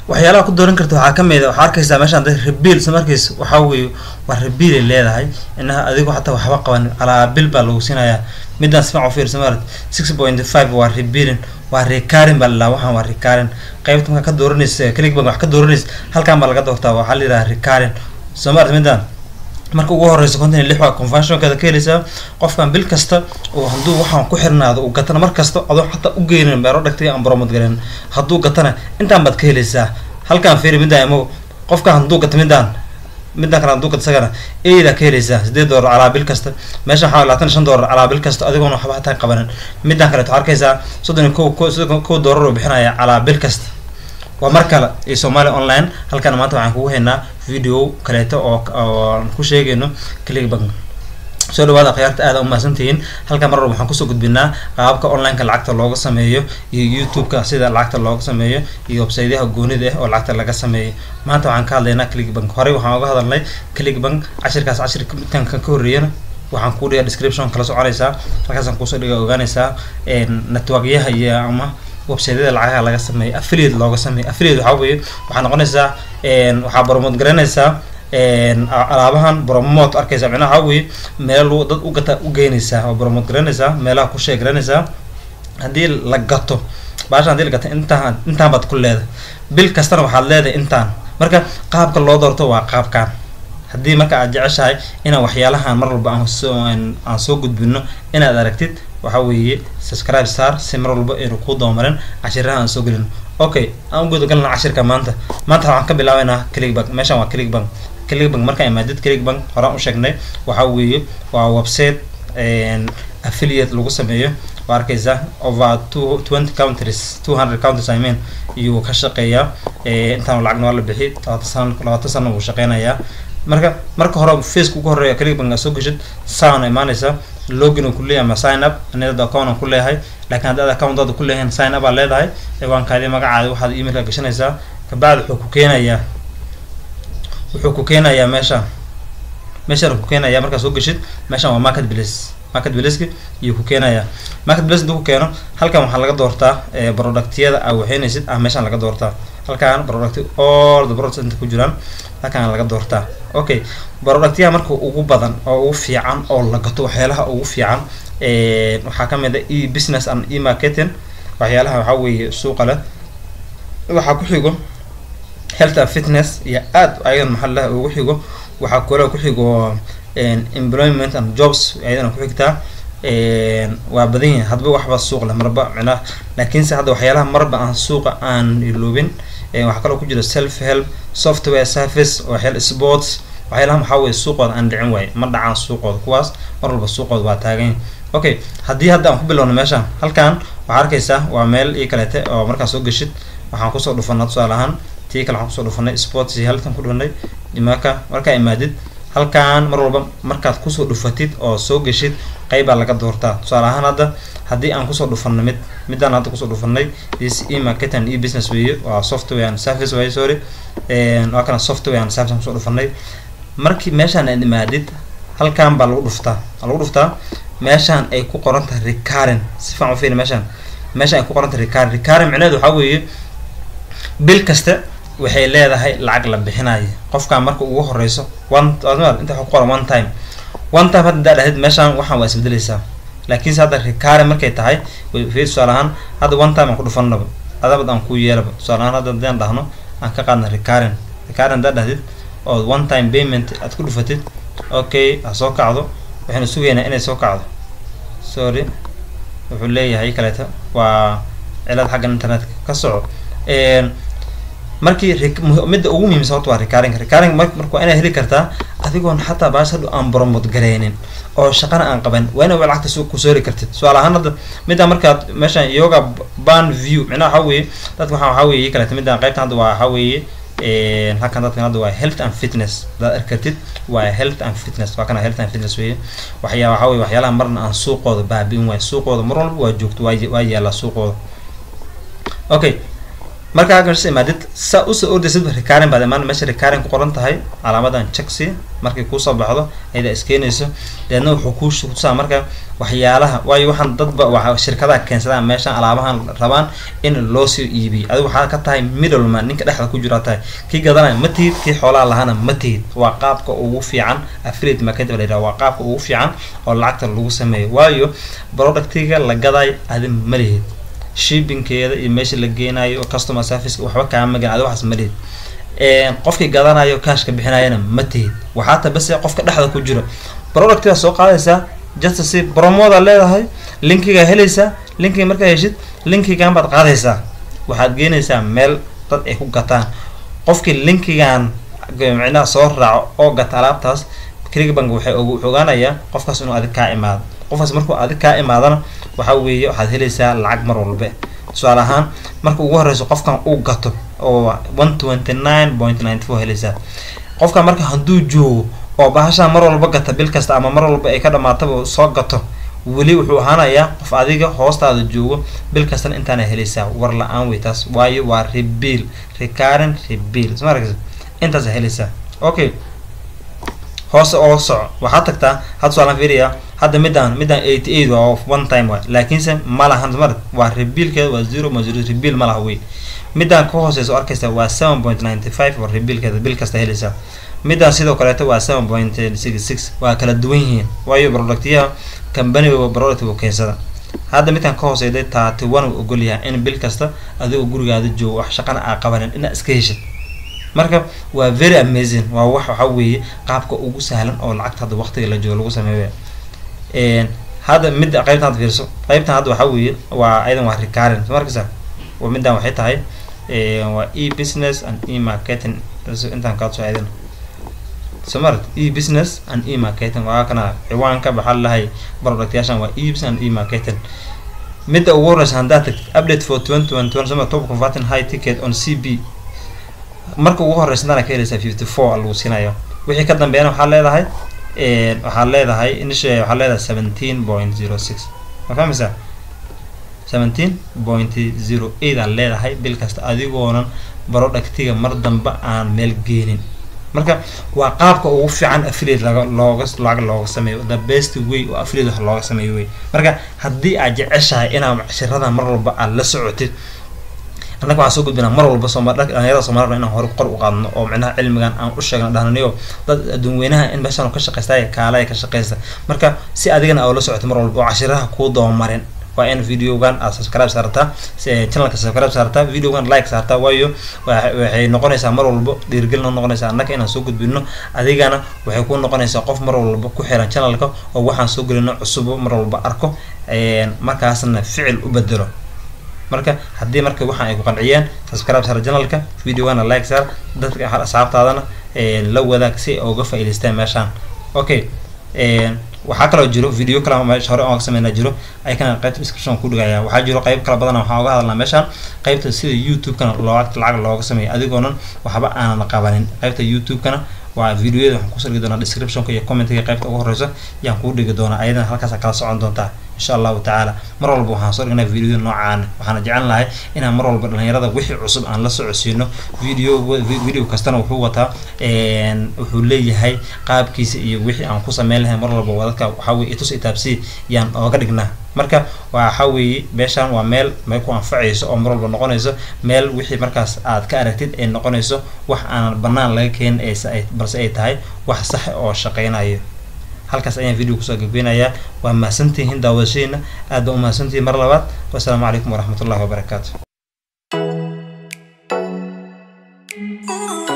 waxyaalaha ku dooran karta waxaa kamid a waxaa arkaysaa meeshaan dad rebiil sa markiis waxaa weeye waa rebiilay leedahay inaha adigu xataa waxba qaban calaa bil baa lagu siinayaa midaan sifac u fiirsa maarad six point five waa rebiilin waa recurring baa lalaa waxaan waa recurring qaybta markaa ka dooranaysa click bank wax ka dooranaysa halkaan baa laga doortaa waxaa la yidhaha recurring soo maarad midaan marka ugu horeysa konton iyo lix waa conventionkeeda ka heleysaa qofkan bil kasta oo hadduu waxaan ku xirnaado uu gatana mar kasta adoo xataa u geynin beero dhagtay aan bromod galeen hadduu gatana intaan baad ka heleysaa halkaan fiiri midaan imo qofkan hadduu gato midaan midaan kale hadduu gato isagana eedaa ka heleysaa sideed doolar calaa bil kasta meesha waxaa labaatan iyo shan doolar calaa bil kasta adigoona waxba hataa qabanin midaan kaleeto waxaa arkaysaa soddon iyo ko ko soddon kow doolar uu bixinaya calaa bil kasta waa mar kale iyo somalia online halkan maanta waxaan kugu haynaa video kaleeto oo oo aan ku sheegayno click bank soo dhawaada akhyaarta aada umahadsantihiin halkan mar walba waxaan kusoo gudbinaa qaababka online-ka lacagta looga sameeyo iyo youtube-ka sida lacagta looga sameeyo iyo websaydaha goonida ah oo lacagta laga sameeyo maanta waxaan ka hadlaynaa click bank horey waxaan uga hadalnay click bank cashirkaas cashirka midkan kan ka horreeyana waxaan kuu dhiga description kala soconaysaa halkaasaan kuusoo dhiga ogaanaysaa networkyaha iyo ama websaydyada lacagaha laga sameeyo affiliate looga sameeyo affiliate waxaa weeye waxaa noqonaysaa waxaa promote garanaysaa alaabahan promote arkaysa micnaha waxaa weeye meel dad u gata u geynaysaa oo promote garanaysaa meelaha ku shee garanaysaa haddii la gato baasha hadii la gato intaan intaan baad ku leedahay bil kastana waxaad leedahay intaan marka qaabka loo doorto waa qaabkan haddii marka aad jeceshahay inaan waxyaalahan mar walba aan soo aan soo gudbino inaad aragtid waxaa weeye subscribe star si mar walba aynu kuu doomarin cashiraha aan soo gelin okay aan u gudagalna cashirka maanta maanta waxaan ka bilaabeynaa click bank meeshan waa click bank click bank markaan imaadid click bank horaan u sheegnay waxaa weeye waa website affiliate lagu sameeyo waa arkaysa over two twenty countries two hundred countries i mean iyuu ka shaqeeyaa intaan lacagna waa la bixi labaatan sana labaatan sana wuu shaqeynayaa marka marka hore faceka ugu horeeya click bank aad soo geshid saan imaanaysa login uu kuleeyahay ama sign up anidada account aan ku leeyahay laakiin haddaad accountaada ku leeyahin sign up aa leedahay ciwaankaadi magacaadi waxaad emailka gashanaysaa kabacdi wuxuu ku keenayaa wuxuu ku keenayaa meesha meeshaan ku keenayaa markaad soo geshid meeshan waa market place market placeki iyo ku keenayaa market place haduu ku keeno halkan waxaa laga doortaa productyada aa waxeynaysid ah meeshaan laga doortaa halkan product all the products inta ku jiraan halkan laga doortaa okay productyaha marka ugu badan oo ugu fiican oo la gato waxyaalaha ugu fiican waxaa kamid a e business and e marketing waxyaalaha waxaa weeye suuqa leh waxaa ku xigo health and fitness iyo aad ayadan maxaa laha ugu xigo waxaa kaloo ku xigo employment and jobs ayadana ku xigtaa waa badan yihin hadba waxba suuq leh marba micnaha laakiinse hadda waxyaalaha marba aan suuqa aan iloobin waxaa kaloo ku jira self help software service waxyaal sports waxyaalaha waxaa weye suuqooda aan dhicin waaye ma dhacaan suuqooda kuwaas mar walba suuqooda waa taagan okay haddii hadda aan ku bilowno meeshaan halkan waxaa arkaysaa waa meel ii kaleete oo markaa soo geshid waxaan kusoo dhufanaa tusaale ahaan tii kale waxaan kusoo dhufanay sports iyo halkan ku dhufanay marka markaa imaadid halkan mar walba markaad kusoo dhufatid oo soo geshid qeybbaa laga doortaa tusaale ahaan hadda haddii aan kusoo dhufanay mid midaan hadda kusoo dhufanay is e market and e business weeye waa software and service waaye sorry waa kana software and service aan kusoo dhufanay markii meeshaan aad imaadid halkan baa lagu dhuftaa lagu dhuftaa meeshaan ay ku qoran tahay recurring si fiican u fiiri meeshaan meeshaan ay ku qoran tahay recurring recurring micnaheedu waxaa weeye bil kasta waxay leedahay lacag la bixinayo qofkaan marka ugu horeyso one inta waxa ku qoran one time one time hadda daa dhahid meeshaan waxaan waa isbedeleysaa laakiinse hadda recurring markay tahay fi tusaale ahaan hadda one time aan ku dhufanaba adabad aan ku yeelaba tusaale ahaan hadda hadaan dhahno aan ka qaadna recurring recurring haddaa dhahdid oo one time payment aad ku dhufatid okay ha soo kacdo waxaynu sugaynaa inay soo kacdo sorry wuxuu leeyahay kaleeta waa cilad xagga internetka ka soco markii midda ugu muhiimsan horta waa recurring recurring mar marka waa inaad heli kartaa adigoon xataa baas hadhow aan promote gareynin oo shaqana aan qaban waa inaad lacagta su kusoo heli kartid tusaale ahaan hadda middaa markaad meeshaan yoga ban view micnaha waxaa weeye dadka waxaa waxaa weeye kaleeta midaan qaybtan hadda waa waxaa weeye halkan dadkan hadda waa health and fitness hadaad arki kartid waa health and fitness waa kana health and fitness weeye waxyaa waxaa weye waxyaalaha marna aan suuqooda baabi'in waayo suuqooda mar walba waa joogto waa waa yaallaa suuqooda okay marka halkan meesha imaadid saa usoo ordaysid recurring baad imaan meesha recurring ku qoran tahay calaamadan checksy markay kuusoo baxdo ayada iskeenayso deedna wuxuu kuu kutusaa marka waxyaalaha waayo waxaan dadba waa shirkadaha keensadaan meeshan alaabahan rabaan in loo soo iibiyo adigu waxaa ka tahay middleman ninka dhexda ku jira tahay kii gadanaya ma tihid kii xoolaha lahana ma tihid waa qaabka ugu fiican affiliate market la yidhaha waa qaabka ugu fiican oo lacagta lagu sameeyo waayo productiga la gadayo adi ma lihid shippingkeeda iyo meesha la geenayo customer service waxba kaama magan adi waxaas ma lihid qofkii gadanayo kashka bixinayana ma tihid waxaa ta base qofka dhexda ku jiro productiga soo qaadaysaa just si promoda leedahay linkiga helaysaa linkiga markaa heshid linkigan baad qaadaysaa waxaad geenaysaa meel dad ay ku gataan qofkii linkigan micnaha soo raaco oo gata alaabtaas clickbank waxay wuxuu ogaanayaa qofkaas inuu adig kaa imaado qofkaas markuu adig kaa imaadana waxa weeye waxaad helaysaa lacag mar walbe tusaale ahaan marka ugu horeyso qofkan uu gato oo one twenty nine point ninety four helaysaa qofkan marka hadduu joogo oo bahashaa mar walba gata bil kasta ama mar walba ay ka dhamaataba soo gato weli wuxuu ahaanayaa qof adiga hoostaada joogo bil kastana intaana helaysaa war la-aan wey taas waayo waa rebiil recurrent rebiil sma aragsa intaasa helaysaa okay hoose oo soco waxaad tagtaa had tusaalen fiiriya hadda midaan midaan eighty eight waa one time waay laakiinse ma lahan mar waa rebiilkeeda waa zero ma zero rebiil ma laha wey midaan ka hooseysa oo arkaysa waa seven point ninety five waa rebiilkeeda bil kasta helaysaa midaan sidoo kaleeto waa seven point six six waa kala duwan yihiin waayo productyaha companyga product uu keensada hadda midkan ka hooseyday thirty one uu ogol yahay in bil kasta adigoo gurigaada joogo wax shaqana aa qabanin inaad iska heshid marka waa very amazing waa wax waxa weeye qaabka ugu sahlan oo lacagta hadda waqtiga la joogo lagu sameeyo hadda midda qaybtan hadda fiirso qaybtan hadda waxa weeye waa ayadan waa recurrent markasa waa middan waxay tahay waa e business and e marketing intaan kaa soo aadin somart e business and e marketing waa kana ciwaanka baxaa lahay productyaashan waa e business and e marketing midda ugu horeysa haddaad tagtid update for twenty twenty one soma top converting high ticket on c b marka ugu horeysa hadana ka helaysaa fifty four lagu siinayo wixii ka dambeeyana waxaa leedahay waxaad leedahay initial waxaad leedahay seventeen point zero six ma fahmaysaa seventeen point zero eight aad leedahay bil kasta adigoonan productiga mar dambe aan meel geenin marka waa qaabka ugu fiican affiliate laga looga lacag looga sameeyo the best way oo affiliate wax looga sameeyo wey marka haddii aad jeceshahay inaad shirada mar walba aad la socotid annaga waxaan soo gudbinaa mar walba sooma dhalinyarada soomaalida inaan hore qor u qaadno oo micnaha cilmigan aan u sheegno dhahnaniyo dad adduunweynaha in meeshaan ka shaqaysta kaala ka shaqaysta marka si adigana aa la socoto mar walba oo cashiraha kuu dabamarin waa in videogan aad subscribe saartaa channelka subscribe saartaa videogan like saartaa waayo waxay noqonaysaa mar walba dhiirgelin noqonaysaa annaga inaan soo gudbino adigana waxay ku noqonaysaa qof mar walba ku xiran channelka oo waxaan soo gelino cusub mar walba arko markaasna ficil u bedelo marka haddii marka waxaan ay ku qanciyeen subscribe saar channelka videogana like saar dadka asxaabtaadana la wadaag si ay uga faa'iidaystaan meeshaan okay waxaa kaloo jiro video kale meesha hore aan sameynaa jiro ayakana qaybta description ku dhigaya waxaa jiro qayb kala badan waxaan uga hadalnaa meeshaan qaybta sida youtube-kana looga lacag looga sameeyo adigoonan waxba aanan qabanin qaybta youtube-kana waa videoyada waxaan kusoo dhigi doonaa descriptionka iyo commentiga qaybta ugu horeysa yaan kuu dhigi doonaa ayadana halkaas kala socon doontaa insha allahu tacaala mar walba waxaan soo dhignaa videoyada noocaan waxaana jecel lahay inaan mar walba dhalinyarada wixii cusub aan la socodsiino video video kastana wuxuu wataa wuxuu leeyahay qaabkiisa iyo wixii aan ku sameyn lahay mar walba wadadka waxaa weye itus itaabsi yaan ooga dhignaa marka waxa weeye meeshaan waa meel may ku anfacayso oo mar walba noqonayso meel wixii markaas aad ka aragtid ay noqonayso wax aanan banaan laga keenin balse ay tahay wax sax oo shaqeynayo halkaas ayaan video kusoo gabeynayaa waa mahadsantihiin daawadashadeena aad baa u mahadsantihiin mar labaad wasalaamu calaykum waraxmat ullahi wabarakaatu